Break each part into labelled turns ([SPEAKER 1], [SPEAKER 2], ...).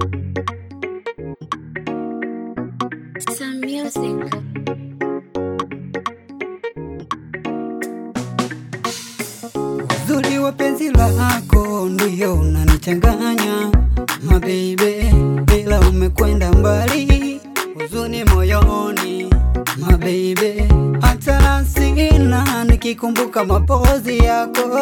[SPEAKER 1] Some music.
[SPEAKER 2] Uzuri wa penzi lako ndio unanichanganya mabebe, ila umekwenda mbali, huzuni moyoni mabebe, hata sina nikikumbuka mapozi yako,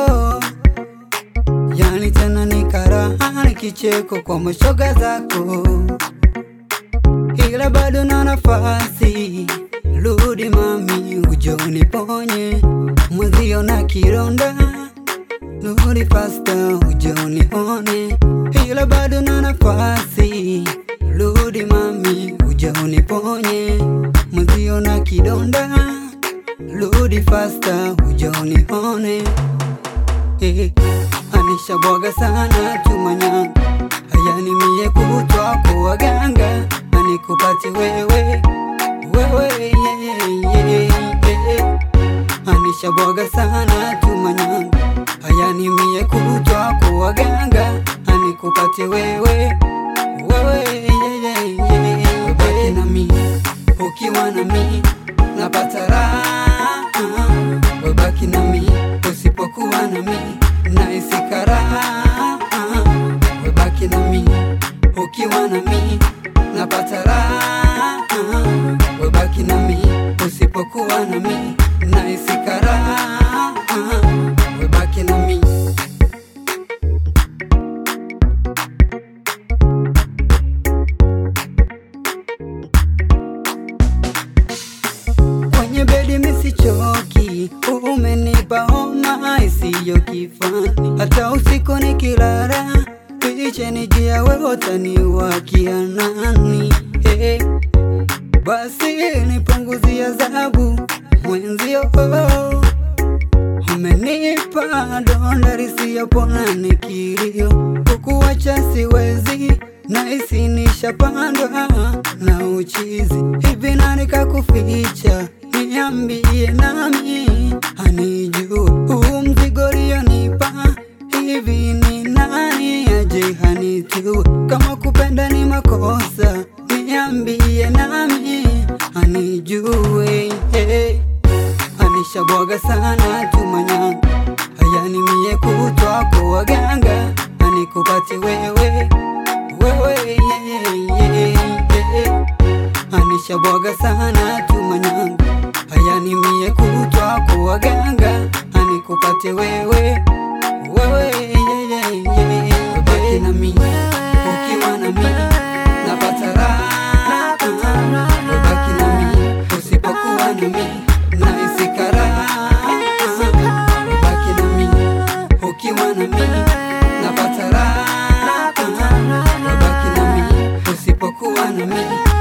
[SPEAKER 2] yani tena ni karaha ni kicheko kwa mashoga zako, ila bado na nafasi, rudi mami, uje uniponye mwezio na kironda Rudi fasta uje unione, ila bado na nafasi. Rudi mami uje uniponye, mwenzio na kidonda. Rudi fasta uje unione, eh, anisha bwaga sana tumanya hayani mie kutwa kwa waganga anikupati wewe wewe yeah, yeah, yeah, yeah. Anisha bwaga sana tumanyanga hayani mie kutwa kwa waganga anikupate wewe wewe yeah, yeah, yeah. Ubaki na mi ukiwa na mi napata raha webaki na mi usipokuwa na mi nahisi karaha webaki na mi ukiwa na mi napata raha webaki na mi usipokuwa na mi nahisi karaha webaki na mi kwenye bedi misichoki, umenipa homa isiyo kifani, hata usiku nikilala piche nijia wewe utaniwakia nani? Hey, basi nipunguzia adhabu mwenzio, umenipa donda lisiyopona nikilio, kukuacha siwezi nahisi nishapandwa na uchizi hivi na nikakuficha, niambie nami anijue huu mzigo lionipa hivi ni nani aje hanitue kama kupenda ni makosa, niambie nami anijue hey. Anishabwaga sana tumanya hayani mie kutwa kwa waganga anikupate wewe wewe yeah, yeah, yeah, yeah. Anishabwaga sana tumanyanga hayani mie kutwa kwa waganga anikupate wewe wewe yeah, yeah, yeah, yeah. Ubaki na mi ukiwa na mi napata raha ubaki na mi usipokuwa na mi nahisi karaha ubaki na mi ukiwa na mi napata raha ubaki na mi usipokuwa na mi